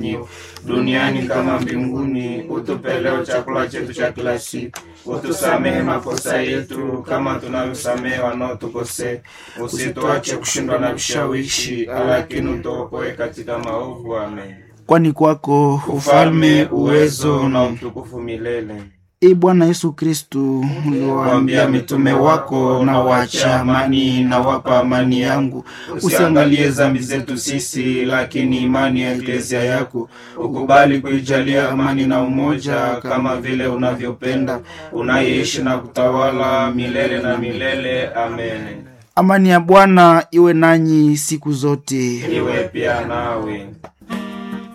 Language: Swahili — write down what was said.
duniani kama mbinguni. Utupe leo chakula chetu cha kila siku, utusamehe makosa yetu kama tunavyosamehe wanaotukosea, usituache kushindwa na vishawishi, lakini utuokoe katika maovu. Amen. Kwani kwako Ufalme, uwezo na utukufu milele. E Bwana Yesu Kristu, Waambia mitume wako na wacha amani na wapa amani yangu, usiangalie dhambi zetu sisi, lakini imani ya eklezia yako ukubali kuijalia amani na umoja, kama vile unavyopenda, unaishi na kutawala milele na milele. Amen. Amani ya Bwana iwe nanyi siku zote. Iwe pia nawe.